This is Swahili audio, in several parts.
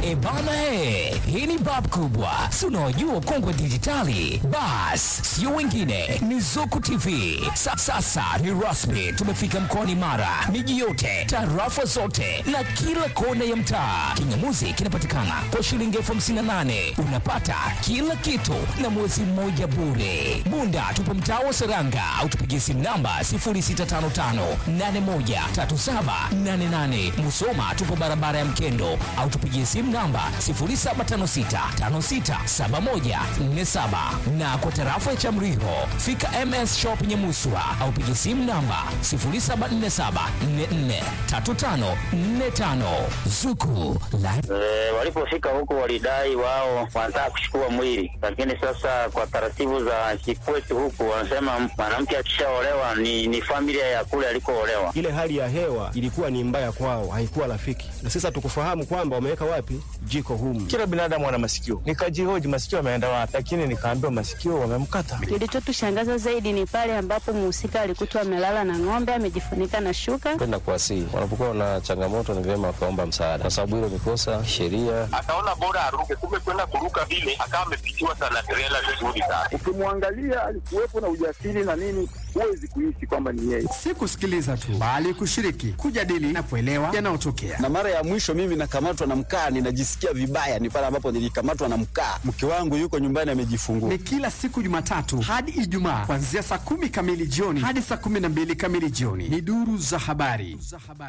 E bana he, hii ni bab kubwa, si unaojua kongwe dijitali. Bas, sio wengine, ni Zuku TV. Sa, sasa ni rasmi, tumefika mkoani Mara, miji yote, tarafa zote na kila kona ya mtaa. Kingamuzi kinapatikana kwa shilingi elfu hamsini na nane unapata kila kitu na mwezi mmoja bure. Bunda tupo mtaa wa Seranga au tupigie simu namba 0655813788. Musoma tupo barabara ya Mkendo au tupigie simu namba 0756567147 na kwa tarafa ya Chamriho fika MS Shop Nyamuswa au pigie simu namba 0747443545 Zuku la E, walipofika huko walidai wao wanataka kuchukua mwili, lakini sasa kwa taratibu za kikwetu huku wanasema mwanamke akishaolewa ni, ni familia ya kule alikoolewa. Ile hali ya hewa ilikuwa ni mbaya kwao, haikuwa rafiki, na sasa tukufahamu kwamba wameweka wapi jiko humu. Kila binadamu ana masikio. Nikajihoji masikio ameenda wapi, lakini nikaambiwa masikio wamemkata. Kilichotushangaza zaidi ni pale ambapo mhusika alikutwa amelala na ng'ombe amejifunika na shuka. kwenda kuwasihi. Wanapokuwa na changamoto, ni vyema wakaomba msaada, kwa sababu hilo ni kosa sheria. akaona bora aruke, kumbe kwenda kuruka vile akawa amepitiwa sana trela vizuri sana. Ukimwangalia alikuwepo na ujasiri na nini, huwezi kuishi kwamba ni yeye. si kusikiliza tu bali kushiriki, kujadili na kuelewa yanayotokea. na mara ya mwisho mimi nakamatwa na mkaa, ninajisikia vibaya, ni pale ambapo nilikamatwa na mkaa. Mke wangu yuko nyumbani amejifungua. Ni kila siku Jumatatu hadi Ijumaa kuanzia saa kumi kamili jioni hadi saa kumi na mbili kamili jioni. Ni duru za habari.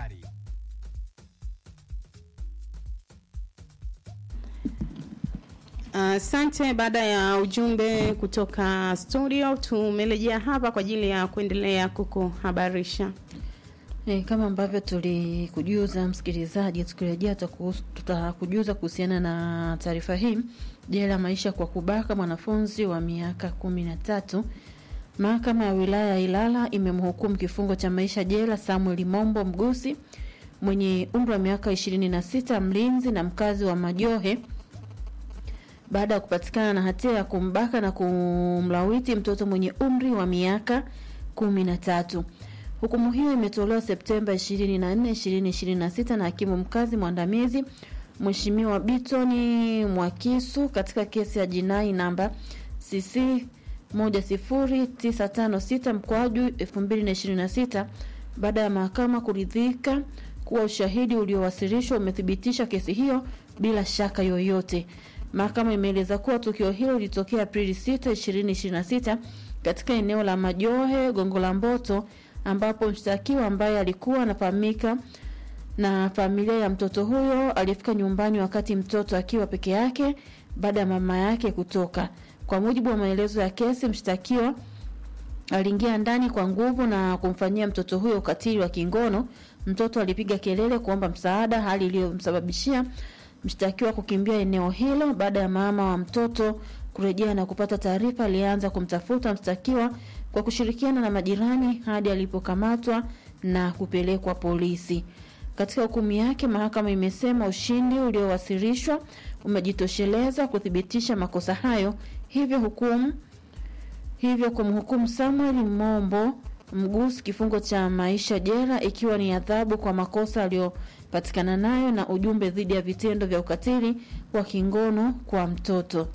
Asante. baada ya ujumbe kutoka studio, tumerejea hapa kwa ajili ya kuendelea kukuhabarisha. E, kama ambavyo tulikujuza msikilizaji, tukirejea tutakuhusu- tutakujuza kuhusiana na taarifa hii. Jela maisha kwa kubaka mwanafunzi wa miaka kumi na tatu. Mahakama ya wilaya ya Ilala imemhukumu kifungo cha maisha jela Samuel Mombo Mgusi mwenye umri wa miaka 26, mlinzi na mkazi wa Majohe baada ya kupatikana na hatia ya kumbaka na kumlawiti mtoto mwenye umri wa miaka kumi na tatu. Hukumu hiyo imetolewa Septemba 24, 2026 na hakimu mkazi mwandamizi Mheshimiwa Bitoni Mwakisu katika kesi ya jinai namba CC 10956 mkwaju 2026 baada ya mahakama kuridhika kuwa ushahidi uliowasilishwa umethibitisha kesi hiyo bila shaka yoyote. Mahakama imeeleza kuwa tukio hilo lilitokea Aprili 6, 2026 katika eneo la Majohe, Gongo la Mboto, ambapo mshtakiwa ambaye alikuwa anafahamika na familia ya mtoto huyo alifika nyumbani wakati mtoto akiwa peke yake baada ya mama yake kutoka. Kwa mujibu wa maelezo ya kesi, mshtakiwa aliingia ndani kwa nguvu na kumfanyia mtoto huyo ukatili wa kingono. Mtoto alipiga kelele kuomba msaada, hali iliyomsababishia mshtakiwa kukimbia eneo hilo. Baada ya mama wa mtoto kurejea na kupata taarifa, alianza kumtafuta mshtakiwa kwa kushirikiana na majirani hadi alipokamatwa na kupelekwa polisi. Katika hukumu yake, mahakama imesema ushindi uliowasilishwa umejitosheleza kuthibitisha makosa hayo, hivyo hukumu hivyo kumhukumu Samuel Mombo Mgusi kifungo cha maisha jela, ikiwa ni adhabu kwa makosa aliyopatikana nayo na ujumbe dhidi ya vitendo vya ukatili wa kingono kwa mtoto.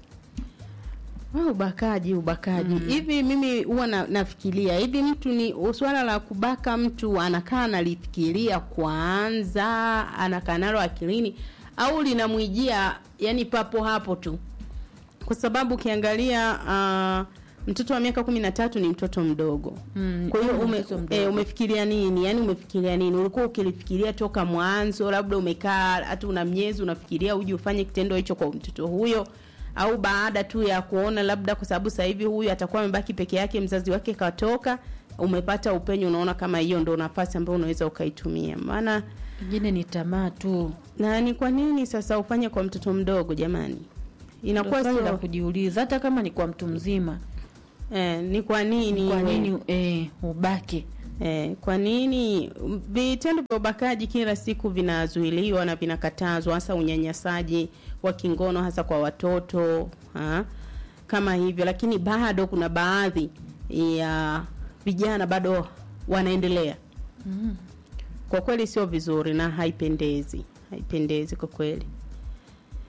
Ah, ubakaji ubakaji hivi mimi huwa na, nafikiria hivi mtu ni swala la kubaka mtu anakaa analifikiria kwanza anakaa nalo akilini au linamwijia yani papo hapo tu kwa sababu ukiangalia uh, mtoto wa miaka kumi na tatu ni mtoto mdogo Mm, kwa hiyo ni ume, mtoto mdogo. e, umefikiria nini yani umefikiria nini ulikuwa ukilifikiria toka mwanzo labda umekaa hata una miezi unafikiria uje ufanye kitendo hicho kwa mtoto huyo au baada tu ya kuona labda kwa sababu sasa hivi huyu atakuwa amebaki peke yake mzazi wake katoka umepata upenyo unaona kama hiyo ndo nafasi ambayo unaweza ukaitumia maana Pengine ni tamaa tu, na ni kwa nini sasa ufanye kwa mtoto mdogo jamani inakuwa Ndio swali la sio kujiuliza, hata kama ni kwa mtu mzima. eh, ni kwa nini Kwa iwe- nini eh, ubake? Eh, kwa nini vitendo vya ubakaji kila siku vinazuiliwa na vinakatazwa, hasa unyanyasaji wa kingono hasa kwa watoto ha? kama hivyo, lakini bado kuna baadhi ya vijana bado wanaendelea. Kwa kweli sio vizuri na haipendezi, haipendezi kwa kweli.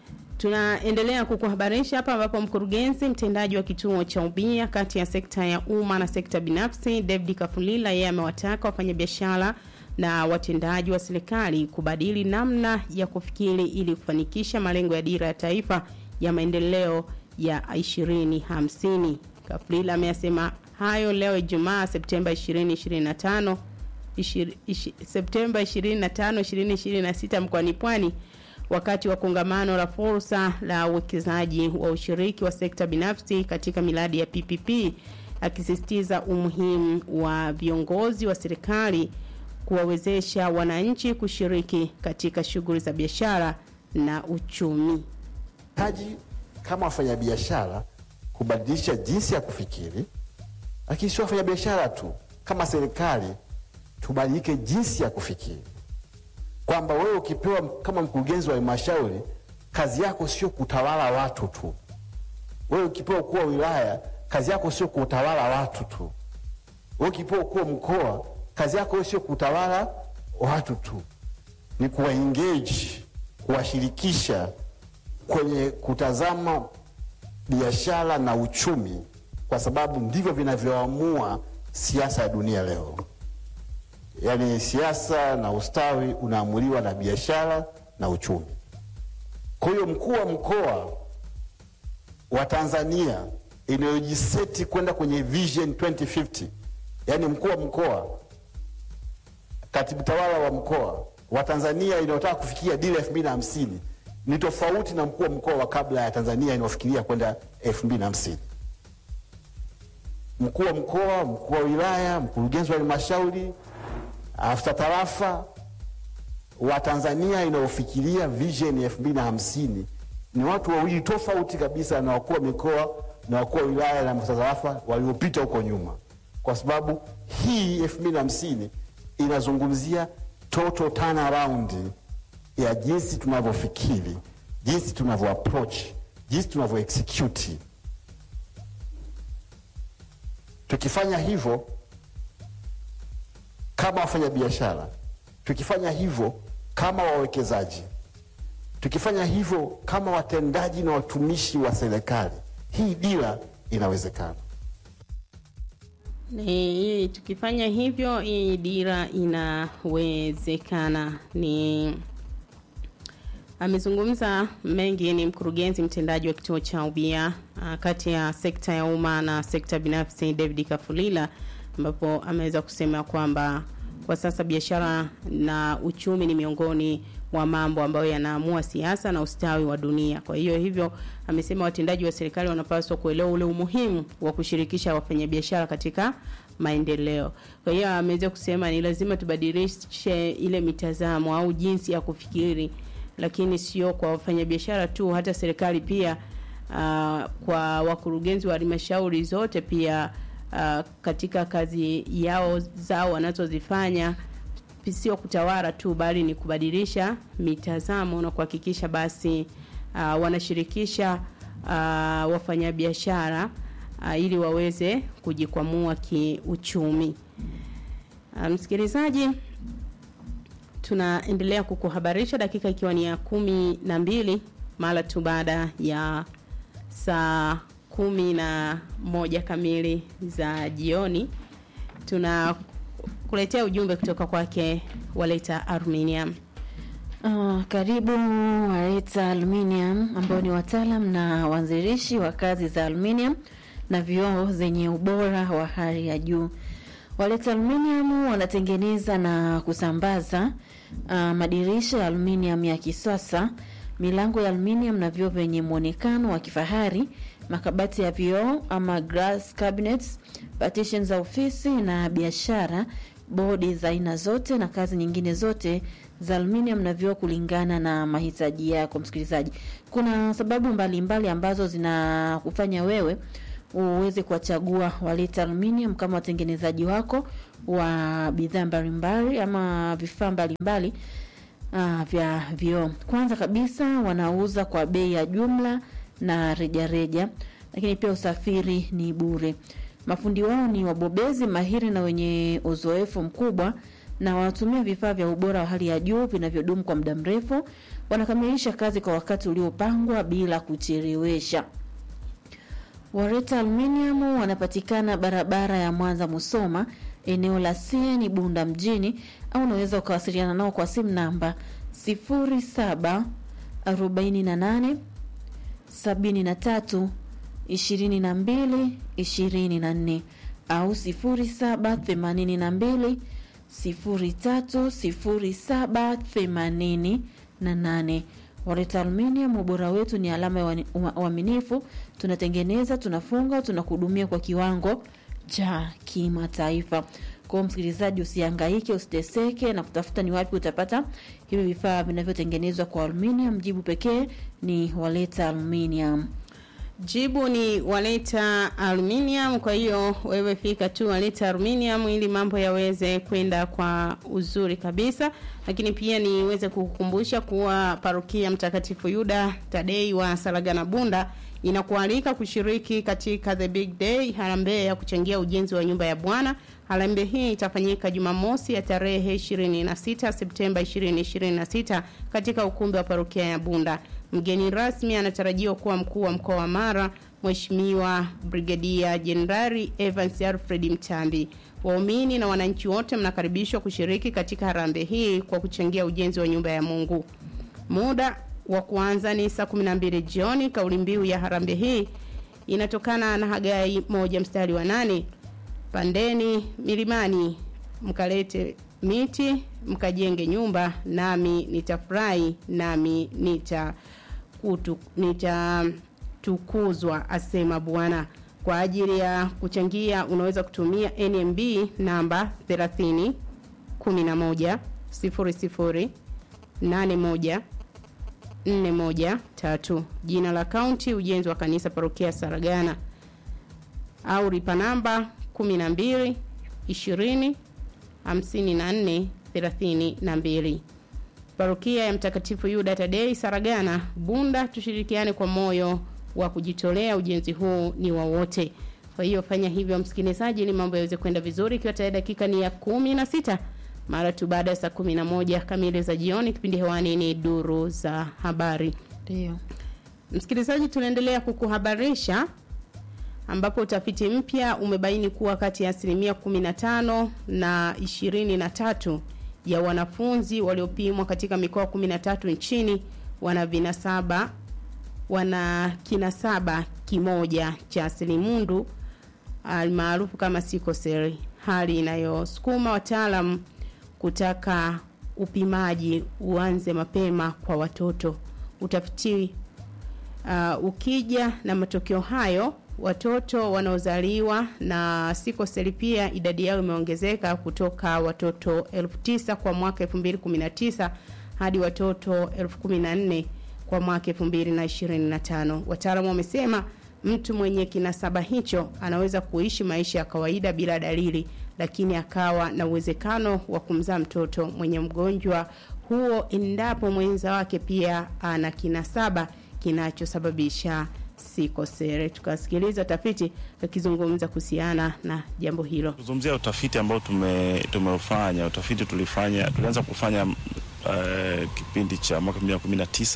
Tunaendelea kukuhabarisha hapa ambapo mkurugenzi mtendaji wa kituo cha ubia kati ya sekta ya umma na sekta binafsi David Kafulila yeye amewataka wafanyabiashara na watendaji wa serikali kubadili namna ya kufikiri ili kufanikisha malengo ya dira ya taifa ya maendeleo ya 2050. Kafulila ameyasema hayo leo Ijumaa Septemba 2025 ishi- ishi- Septemba 25 2026 mkoani Pwani wakati wa kongamano la fursa la uwekezaji wa ushiriki wa sekta binafsi katika miradi ya PPP akisisitiza umuhimu wa viongozi wa serikali kuwawezesha wananchi kushiriki katika shughuli za biashara na uchumi. hitaji kama wafanyabiashara kubadilisha jinsi ya kufikiri, lakini sio wafanyabiashara tu, kama serikali tubadilike jinsi ya kufikiri, kwamba wewe ukipewa kama mkurugenzi wa halmashauri, kazi yako sio kutawala watu tu. Wewe ukipewa ukuu wa wilaya, kazi yako sio kutawala watu tu. Wewe ukipewa ukuu wa mkoa, kazi yako sio kutawala watu tu, ni kuwaengage, kuwashirikisha kwenye kutazama biashara na uchumi, kwa sababu ndivyo vinavyoamua siasa ya dunia leo. Yaani siasa na ustawi unaamuliwa na biashara na uchumi. Kwa hiyo mkuu wa mkoa wa Tanzania inayojiseti kwenda kwenye Vision 2050, yaani mkuu wa mkoa, katibu tawala wa mkoa wa Tanzania inayotaka kufikia dira elfu mbili na hamsini ni tofauti na mkuu wa mkoa wa kabla ya Tanzania inayofikiria kwenda elfu mbili na hamsini. Mkuu wa mkoa, mkuu wa wilaya, mkurugenzi wa halmashauri, afisa tarafa wa Tanzania inayofikiria vision ya elfu mbili na hamsini ni watu wawili tofauti kabisa na wakuu wa mikoa na wakuu wa wilaya na maafisa tarafa waliopita huko nyuma, kwa sababu hii elfu mbili na hamsini inazungumzia total turnaround ya jinsi tunavyofikiri, jinsi tunavyo approach, jinsi tunavyo execute. Tukifanya hivyo kama wafanyabiashara, tukifanya hivyo kama wawekezaji, tukifanya hivyo kama watendaji na watumishi wa serikali, hii dira inawezekana. Ni, tukifanya hivyo hii dira inawezekana. Ni amezungumza mengi, ni mkurugenzi mtendaji wa kituo cha ubia ah, kati ya sekta ya umma na sekta binafsi David Kafulila, ambapo ameweza kusema kwamba kwa sasa biashara na uchumi ni miongoni mwa mambo ambayo yanaamua siasa na ustawi wa dunia. Kwa hiyo hivyo amesema watendaji wa serikali wanapaswa kuelewa ule umuhimu wa kushirikisha wafanyabiashara katika maendeleo. Kwa hiyo ameweza kusema ni lazima tubadilishe ile mitazamo au jinsi ya kufikiri, lakini sio kwa wafanyabiashara tu, hata serikali pia uh, kwa wakurugenzi wa halmashauri zote pia uh, katika kazi yao zao wanazozifanya sio kutawala tu bali ni kubadilisha mitazamo na kuhakikisha basi uh, wanashirikisha uh, wafanyabiashara uh, ili waweze kujikwamua kiuchumi. Uh, msikilizaji, tunaendelea kukuhabarisha dakika ikiwa ni ya kumi na mbili mara tu baada ya saa kumi na moja kamili za jioni tuna kuletea ujumbe kutoka kwake Waleta Aluminium. Uh, karibu Wareta Aluminium ambao ni wataalam na waanzilishi wa kazi za aluminium na vioo zenye ubora wa hali ya juu. Waleta Aluminium wanatengeneza na kusambaza uh, madirisha ya aluminium ya kisasa, milango ya aluminium na vioo vyenye muonekano wa kifahari, makabati ya vioo ama glass cabinets, partitions za ofisi na biashara, bodi za aina zote na kazi nyingine zote za aluminium na vioo kulingana na mahitaji yako. Msikilizaji, kuna sababu mbalimbali mbali ambazo zinakufanya wewe uweze kuwachagua Waleta Aluminium kama watengenezaji wako wa bidhaa mbalimbali ama vifaa mbalimbali uh, vya vioo. Kwanza kabisa wanauza kwa bei ya jumla na rejareja reja, lakini pia usafiri ni bure. Mafundi wao ni wabobezi mahiri na wenye uzoefu mkubwa na wanatumia vifaa vya ubora wa hali ya juu vinavyodumu kwa muda mrefu. wanakamilisha kazi kwa wakati uliopangwa bila kuchelewesha. Wareta Aluminium wanapatikana barabara ya Mwanza Musoma, eneo la CN Bunda mjini, au unaweza ukawasiliana nao kwa simu namba 07 48 73 22 24 au 07 82 03 07 88. Wareta Aluminium, ubora wetu ni alama ya uani- ua- uaminifu. Tunatengeneza, tunafunga, tunakuhudumia kwa kiwango cha kimataifa. Kwa hiyo msikilizaji, usihangaike, usiteseke na kutafuta ni wapi utapata hivi vifaa vinavyotengenezwa kwa aluminium. Jibu pekee ni Waleta Aluminium. Jibu ni waleta aluminium. Kwa hiyo wewe fika tu waleta aluminium ili mambo yaweze kwenda kwa uzuri kabisa. Lakini pia niweze kukukumbusha kuwa parokia Mtakatifu Yuda Tadei wa Saragana Bunda inakualika kushiriki katika the big day harambee ya kuchangia ujenzi wa nyumba ya Bwana. Harambee hii itafanyika Jumamosi ya tarehe 26 Septemba 2026 katika ukumbi wa parokia ya Bunda. Mgeni rasmi anatarajiwa kuwa mkuu wa mkoa wa Mara, Mheshimiwa Brigadia Jenerali Evans Alfred Mtambi. Waumini na wananchi wote mnakaribishwa kushiriki katika harambee hii kwa kuchangia ujenzi wa nyumba ya Mungu. Muda wa kuanza ni saa 12 jioni. Kauli mbiu ya harambee hii inatokana na Hagai moja mstari wa nane pandeni milimani mkalete miti mkajenge nyumba nami nitafurahi nami nita kutu, nitatukuzwa asema Bwana. Kwa ajili ya kuchangia unaweza kutumia NMB namba 30 11 00 81 413 jina la kaunti ujenzi wa kanisa parokia Saragana au lipa namba 12 20 54 32 parokia ya mtakatifu Yuda Tadei Saragana Bunda tushirikiane kwa moyo wa kujitolea ujenzi huu ni wa wote kwa hiyo fanya hivyo msikilizaji ili mambo yaweze kwenda vizuri ikiwa tayari dakika ni ya kumi na sita mara tu baada ya saa kumi na moja kamili za jioni kipindi hewani ni duru za habari ndio msikilizaji tunaendelea kukuhabarisha ambapo utafiti mpya umebaini kuwa kati ya asilimia 15 na 23 ya wanafunzi waliopimwa katika mikoa 13 nchini wana vinasaba wana kinasaba kimoja cha selimundu almaarufu kama sikoseli hali inayosukuma wataalam kutaka upimaji uanze mapema kwa watoto utafiti uh, ukija na matokeo hayo watoto wanaozaliwa na sikoseli pia idadi yao imeongezeka kutoka watoto elfu tisa kwa mwaka 2019 hadi watoto elfu kumi na nne kwa mwaka 2025 wataalamu wamesema mtu mwenye kinasaba hicho anaweza kuishi maisha ya kawaida bila dalili lakini akawa na uwezekano wa kumzaa mtoto mwenye mgonjwa huo endapo mwenza wake pia ana kinasaba kinachosababisha sikosere tukasikiliza tafiti akizungumza kuhusiana na jambo hilo kuzungumzia utafiti ambao tume tumeufanya utafiti tulifanya tulianza kufanya uh, kipindi cha mwaka 2019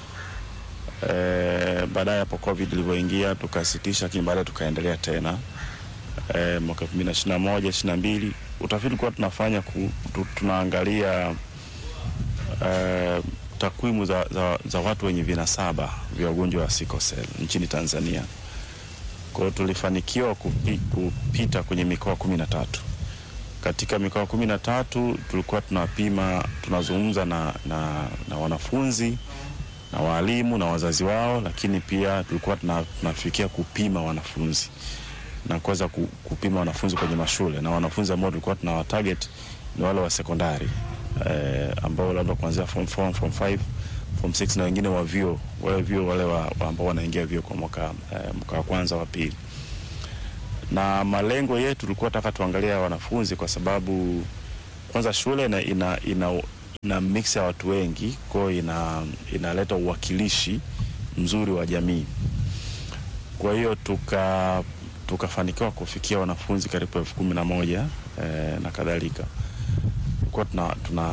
uh, baadaye hapo covid ilivyoingia tukasitisha lakini baadaye tukaendelea tena uh, mwaka 2021 22 utafiti ulikuwa tunafanya ku, tu, tunaangalia uh, takwimu za, za, za watu wenye vinasaba vya ugonjwa wa sickle cell nchini Tanzania. Kwa hiyo tulifanikiwa kupi, kupita kwenye mikoa kumi na tatu. Katika mikoa kumi na tatu tulikuwa tunapima, tunazungumza na, na, na wanafunzi na waalimu na wazazi wao, lakini pia tulikuwa tuna, tunafikia kupima wanafunzi na kuweza ku- kupima wanafunzi kwenye mashule na wanafunzi ambao tulikuwa tuna target ni wale wa sekondari eh, ambao labda kuanzia form 4, form 5, form 6 na wengine wa vyuo wale vyuo wale wa, wa ambao wanaingia vyuo kwa mwaka eh, mwaka wa kwanza wa pili. Na malengo yetu tulikuwa taka tuangalia wanafunzi kwa sababu kwanza shule ina, ina, ina, ina mix ya watu wengi, kwa hiyo ina inaleta uwakilishi mzuri wa jamii. Kwa hiyo tuka tukafanikiwa kufikia wanafunzi karibu elfu kumi na moja eh, na kadhalika tulikuwa tuna, tuna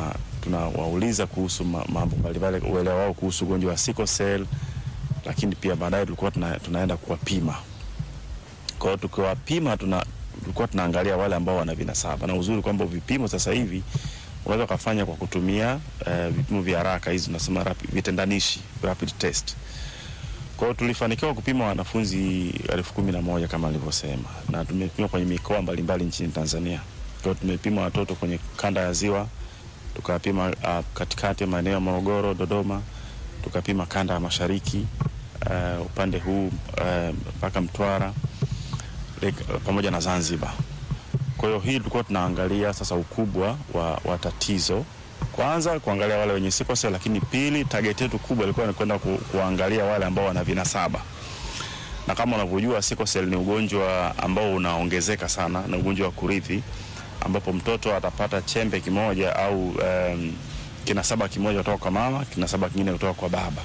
tunawauliza kuhusu ma- mambo mbalimbali, uelewa wao kuhusu ugonjwa wa sickle cell, lakini pia baadaye tulikuwa tuna, tunaenda kuwapima. Kwa hiyo tukiwapima tuna tulikuwa tunaangalia wale ambao wana vinasaba, na uzuri kwamba vipimo sasa hivi unaweza ukafanya kwa kutumia eh, vipimo vya haraka hizi tunasema rapi- vitendanishi rapid test. Kwa hiyo tulifanikiwa kupima wanafunzi elfu kumi na moja kama alivyosema, na tumepima kwenye mikoa mbalimbali nchini Tanzania. Kwa hiyo tumepima watoto kwenye kanda ya Ziwa, tukapima uh, katikati maeneo ya Morogoro, Dodoma, tukapima kanda ya mashariki uh, upande huu uh, mpaka Mtwara like, uh, pamoja na Zanzibar. Kwa hiyo hii tulikuwa tunaangalia sasa ukubwa wa, wa tatizo kwanza kuangalia wale wenye sickle cell, lakini pili target yetu kubwa ilikuwa ni kwenda ku, kuangalia wale ambao wana vinasaba na kama unavyojua sickle cell ni ugonjwa ambao unaongezeka sana, na ugonjwa wa kurithi ambapo mtoto atapata chembe kimoja au um, kinasaba kimoja kutoka kwa mama, kinasaba kingine kutoka kwa baba.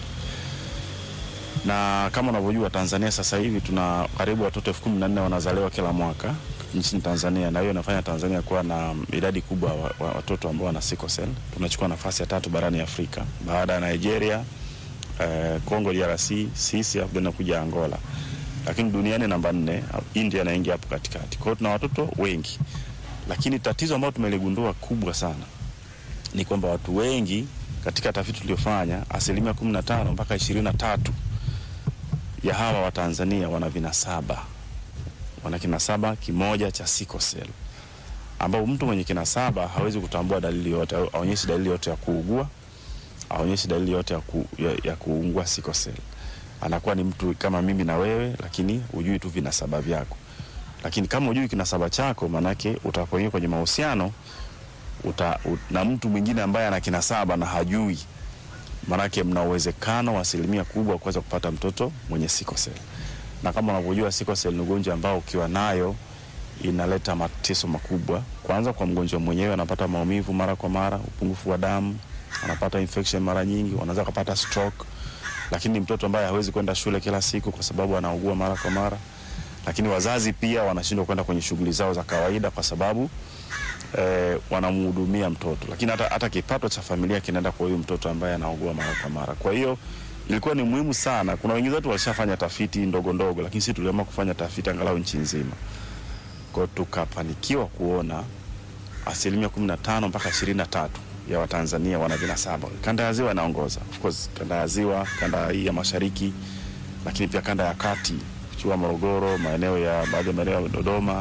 Na kama unavyojua Tanzania sasa hivi tuna karibu watoto elfu kumi na nne wanazaliwa kila mwaka nchini Tanzania, na hiyo inafanya Tanzania kuwa na idadi kubwa wa, wa watoto ambao wana sickle cell. Tunachukua nafasi ya tatu barani Afrika baada ya Nigeria, eh, Congo DRC, sisi afu inakuja Angola, lakini duniani namba nne, India inaingia hapo katikati. Kwa hiyo tuna watoto wengi, lakini tatizo ambalo tumeligundua kubwa sana ni kwamba watu wengi katika tafiti tuliofanya, asilimia kumi na tano mpaka ishirini na tatu ya hawa wa Tanzania wana vinasaba, wana kinasaba kimoja cha sickle cell, ambao mtu mwenye kinasaba hawezi kutambua dalili yote, au- aonyeshi dalili yote ya kuugua, aonyeshi dalili yote ya, ku, ya, ya kuungua sickle cell. Anakuwa ni mtu kama mimi na wewe, lakini hujui tu vinasaba vyako. Lakini kama hujui kinasaba chako, maanake utapoingia kwenye mahusiano uta, ut, na mtu mwingine ambaye ana kinasaba na hajui maanake mna uwezekano wa asilimia kubwa wa kuweza kupata mtoto mwenye sickle cell. Na kama unavyojua sickle cell ni ugonjwa ambao ukiwa nayo inaleta mateso makubwa. Kwanza kwa mgonjwa mwenyewe, anapata maumivu mara kwa mara, upungufu wa damu, anapata infection mara nyingi, wanaweza kupata stroke. Lakini ni mtoto ambaye hawezi kwenda shule kila siku kwa sababu anaugua mara kwa mara. Lakini wazazi pia wanashindwa kwenda kwenye shughuli zao za kawaida kwa sababu eh, wanamhudumia mtoto, lakini hata, hata kipato cha familia kinaenda kwa huyu mtoto ambaye anaugua mara kwa mara. Kwa hiyo ilikuwa ni muhimu sana. Kuna wengine wetu walishafanya tafiti ndogo ndogo, lakini sisi tuliamua kufanya tafiti angalau nchi nzima. Kwa hiyo tukafanikiwa kuona asilimia kumi na tano mpaka ishirini na tatu ya Watanzania wana vinasaba. Kanda ya Ziwa inaongoza, of course, kanda ya Ziwa, kanda hii ya mashariki, lakini pia kanda ya kati, Chua, Morogoro, maeneo ya baadhi ya maeneo ya Dodoma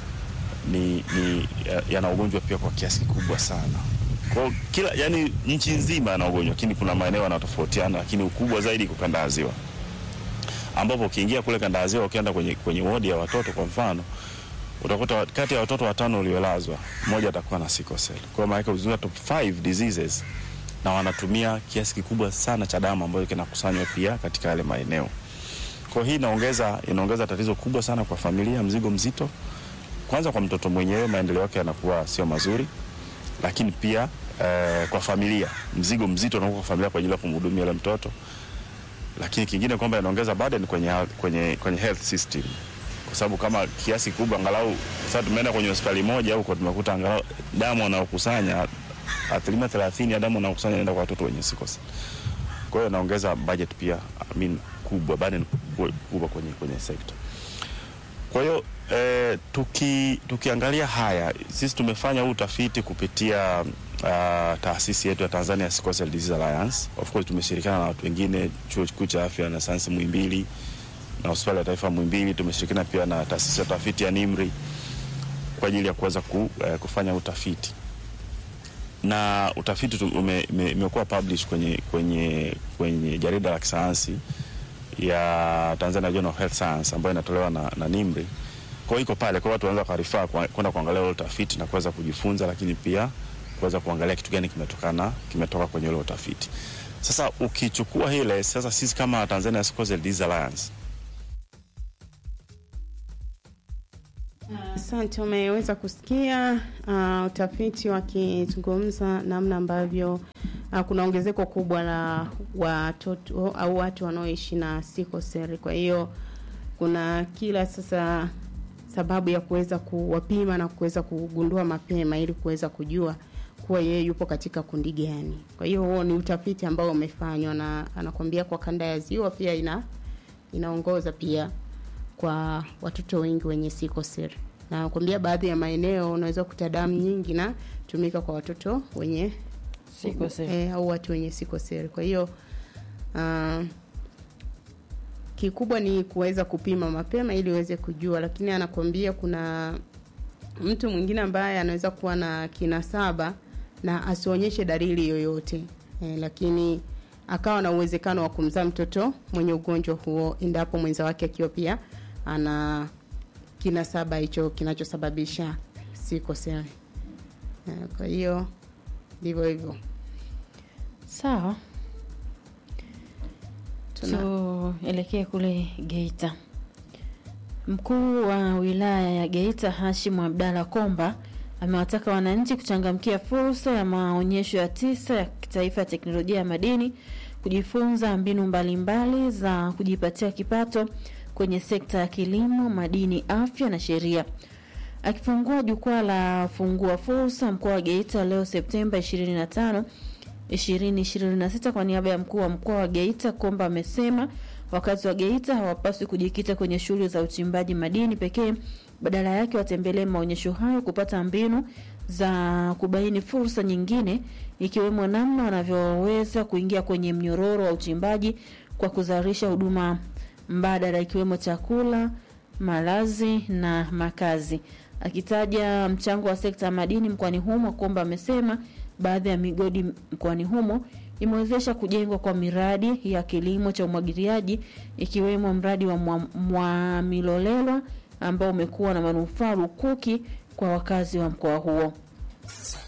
ni, ni ya- yana ugonjwa pia kwa kiasi kikubwa sana. Kwa hiyo kila yani nchi nzima yana ugonjwa, lakini kuna maeneo yanatofautiana, lakini ukubwa zaidi iko kanda ya Ziwa, ambapo ukiingia kule kanda ya Ziwa, ukienda kwenye, kwenye wodi ya watoto kwa mfano, utakuta wa- kati ya watoto watano waliolazwa mmoja atakuwa na sickle cell. Kwa hiyo maana uzunguka top 5 diseases na wanatumia kiasi kikubwa sana cha damu ambayo kinakusanywa pia katika yale maeneo. Kwa hiyo hii inaongeza inaongeza tatizo kubwa sana kwa familia, mzigo mzito kwanza kwa mtoto mwenyewe maendeleo yake yanakuwa sio mazuri, lakini pia eh, kwa familia mzigo mzito unakuwa kwa familia kwa ajili ya kumhudumia yule mtoto, lakini kingine kwamba inaongeza burden kwenye, kwenye, kwenye health system kwa sababu kama kiasi kubwa angalau sasa tumeenda kwenye hospitali moja huko tumekuta angalau damu wanaokusanya asilimia thelathini ya damu wanaokusanya inaenda kwa watoto wenye sickle cell. Kwa hiyo inaongeza budget pia I mean, kubwa burden kubwa kwenye, kwenye sekta. Kwa hiyo eh, tuki, tukiangalia haya sisi tumefanya huu utafiti kupitia uh, taasisi yetu ya Tanzania Sickle Cell Disease Alliance. Of course tumeshirikiana na watu wengine, chuo kikuu cha afya na sayansi Muhimbili na hospitali ya taifa Muhimbili. Tumeshirikiana pia na taasisi ya utafiti ya NIMRI kwa ajili ya kuweza ku, eh, kufanya utafiti na utafiti tu- ume- ume- umekuwa publish kwenye, kwenye, kwenye jarida la kisayansi ya Tanzania Journal of Health Science ambayo inatolewa na, na NIMRI. Kwa hiyo iko pale, kwa hiyo watu wanaweza kuarifaa kwenda kuangalia ule utafiti na kuweza kujifunza, lakini pia kuweza kuangalia kitu gani kimetokana kimetoka kwenye ule utafiti. Sasa ukichukua hile sasa, sisi kama Tanzania Sickle Cell Disease Alliance Asante, umeweza kusikia uh, utafiti wakizungumza namna ambavyo uh, kuna ongezeko kubwa la watoto au watu wanaoishi na sickle cell. Kwa hiyo kuna kila sasa sababu ya kuweza kuwapima na kuweza kugundua mapema ili kuweza kujua kuwa yeye yupo katika kundi gani. Kwa hiyo huo ni utafiti ambao umefanywa na anakwambia kwa kanda ya Ziwa pia ina inaongoza pia kwa watoto wengi wenye sikoseli na nakwambia baadhi ya maeneo unaweza kukuta damu nyingi na tumika kwa watoto wenye Sikoseli. eh, au watu wenye sikoseli. Kwa hiyo uh, kikubwa ni kuweza kupima mapema ili uweze kujua, lakini anakwambia kuna mtu mwingine ambaye anaweza kuwa na kinasaba na asionyeshe dalili yoyote eh, lakini akawa na uwezekano wa kumzaa mtoto mwenye ugonjwa huo endapo mwenza wake akiwa pia ana kinasaba hicho kinachosababisha sikoseli. Eh, Kwa hiyo ndivyo hivyo. Sawa, tuelekee kule Geita. Mkuu wa wilaya ya Geita Hashim Abdalla Komba amewataka wananchi kuchangamkia fursa ya maonyesho ya tisa ya kitaifa ya teknolojia ya madini, kujifunza mbinu mbalimbali za kujipatia kipato kwenye sekta ya kilimo, madini, afya na sheria. Akifungua jukwaa la fungua fursa mkoa wa Geita leo Septemba 25 2026 kwa niaba ya mkuu wa mkoa wa Geita Komba amesema wakazi wa Geita hawapaswi kujikita kwenye shughuli za uchimbaji madini pekee, badala yake watembelee maonyesho hayo kupata mbinu za kubaini fursa nyingine, ikiwemo namna wanavyoweza kuingia kwenye mnyororo wa uchimbaji kwa kuzalisha huduma mbadala ikiwemo chakula, malazi na makazi. Akitaja mchango wa sekta ya madini mkoani humo, Komba amesema baadhi ya migodi mkoani humo imewezesha kujengwa kwa miradi ya kilimo cha umwagiliaji ikiwemo mradi wa Mwa- Mwamilolelwa ambao umekuwa na manufaa lukuki kwa wakazi wa mkoa huo.